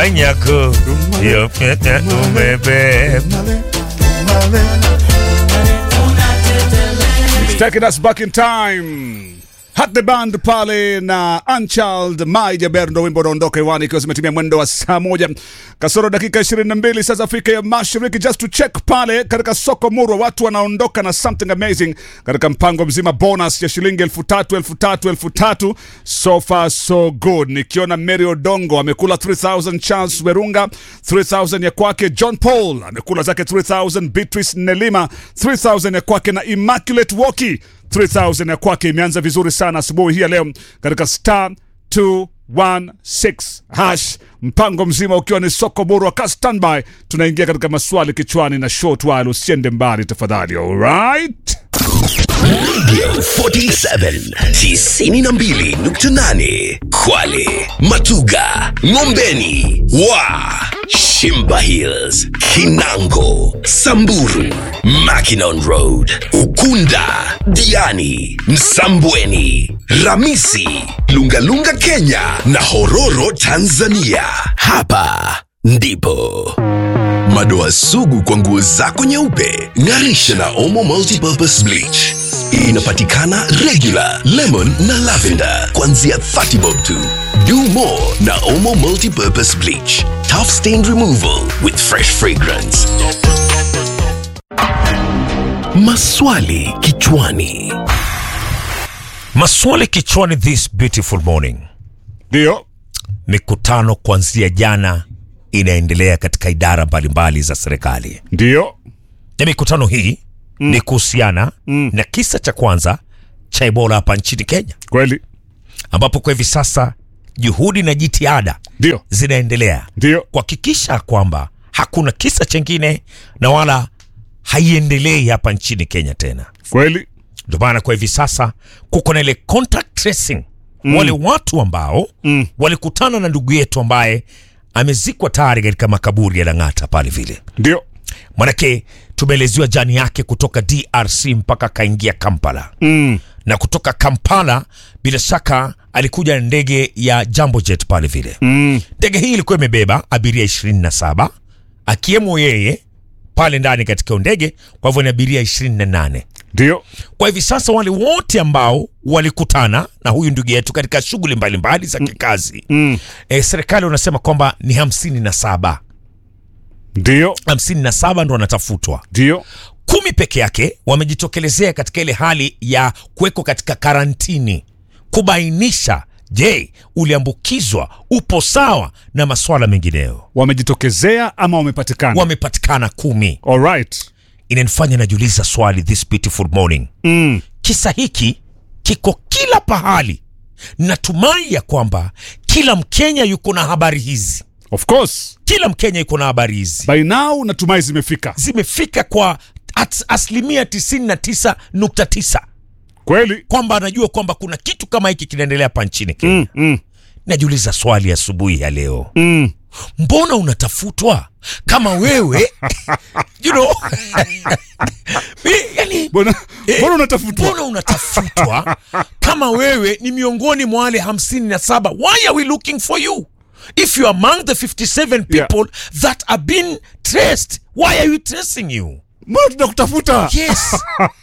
Kanyako Yo pete umebeba It's taking us back in time. Hat the band pale na Unchild My Jaber ndo wimbo unaondoka hewani ikiwa zimetimia mwendo wa saa moja kasoro dakika 22 saa za Afrika ya Mashariki. Just to check pale katika soko Murwa, watu wanaondoka na something amazing katika mpango mzima bonus ya shilingi elfu tatu elfu tatu elfu tatu So far so good. Nikiona Mary Odongo amekula 3000, Charles Werunga 3000 ya kwake, John Paul amekula zake 3000, Beatrice Nelima 3000 ya kwake na Immaculate Woki 3000 ya kwake. Imeanza vizuri sana asubuhi hii ya leo katika star 216 hash, mpango mzima ukiwa ni soko bora ka standby. Tunaingia katika maswali kichwani na short while, usiende mbali tafadhali. Alright, Radio 47 92.8 Kwale, Matuga, Ngombeni, Wa, Shimba Hills, Kinango, Samburu, Mackinon Road, Ukunda, Diani, Msambweni, Ramisi, Lungalunga Kenya na Hororo Tanzania. Hapa ndipo madoa sugu kwa nguo zako nyeupe ng'arisha na omo multipurpose bleach inapatikana regular lemon na lavender kuanzia 30 bob tu do more na omo multipurpose bleach tough stain removal with fresh fragrance maswali kichwani Maswali kichwani this beautiful morning. ndio Mikutano kuanzia jana inaendelea katika idara mbalimbali za serikali, ndio na mikutano hii ni kuhusiana na kisa cha kwanza cha Ebola hapa nchini Kenya, kweli, ambapo kwa hivi sasa juhudi na jitihada ndio zinaendelea ndio kuhakikisha kwamba hakuna kisa chengine na wala haiendelei hapa nchini Kenya tena. kweli, Ndio maana kwa hivi sasa kuko na ile contact tracing wale watu ambao walikutana na ndugu yetu ambaye amezikwa tayari katika makaburi ya Lang'ata pale vile. ndio Manake tumeelezewa jani yake kutoka DRC mpaka akaingia Kampala mm. na kutoka Kampala bila shaka alikuja na ndege ya Jambo Jet pale vile. Mm. Ndege hii ilikuwa imebeba abiria 27 akiwemo yeye pale ndani katika ndege, kwa hivyo ni abiria 28. ndio Kwa hivi sasa wale wote ambao walikutana na huyu ndugu yetu katika shughuli mbalimbali za kikazi mm. e, serikali wanasema kwamba ni hamsini na saba ndio hamsini na saba ndo wanatafutwa ndio kumi peke yake wamejitokelezea katika ile hali ya kuwekwa katika karantini kubainisha je uliambukizwa upo sawa na maswala mengineyo wamejitokezea ama wamepatikana wamepatikana kumi alright inanifanya najiuliza swali this beautiful morning mm. kisa hiki kiko kila pahali natumai ya kwamba kila mkenya yuko na habari hizi of course kila mkenya yuko na habari hizi by now natumai zimefika zimefika kwa at- asilimia 99.9 kweli kwamba anajua kwamba kuna kitu kama hiki kinaendelea hapa nchini kenya mm. Mm. najiuliza swali asubuhi ya leo Mm. mbona unatafutwa kama wewe you know, Mi- yani, Mbona Eh, mbona unatafutwa mbona unatafutwa kama wewe ni miongoni mwa wale hamsini na saba why are we looking for you if you are among the 57 Yeah. people that are being traced why are we tracing you mbona tunakutafuta yes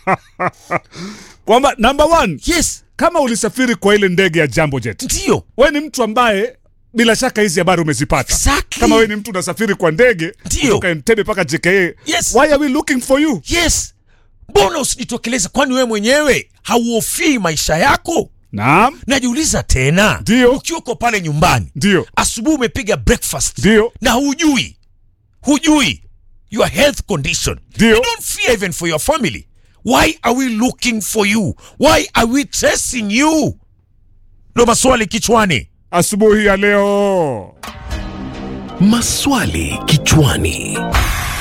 kwamba number one yes kama ulisafiri kwa ile ndege ya Jambo Jet ndio we ni mtu ambaye bila shaka hizi habari umezipata Exactly. kama we ni mtu unasafiri kwa ndege Ndio. kutoka Entebbe mpaka JKA Yes. why are we looking for you yes mbona usijitokeleze kwani wewe mwenyewe hauhofii maisha yako naam najiuliza tena Ndio. ukiwa uko pale nyumbani ndio asubuhi umepiga breakfast ndio na hujui hujui your health condition Ndio. you don't fear even for your family why are we looking for you why are we tracing you ndo maswali kichwani asubuhi ya leo maswali kichwani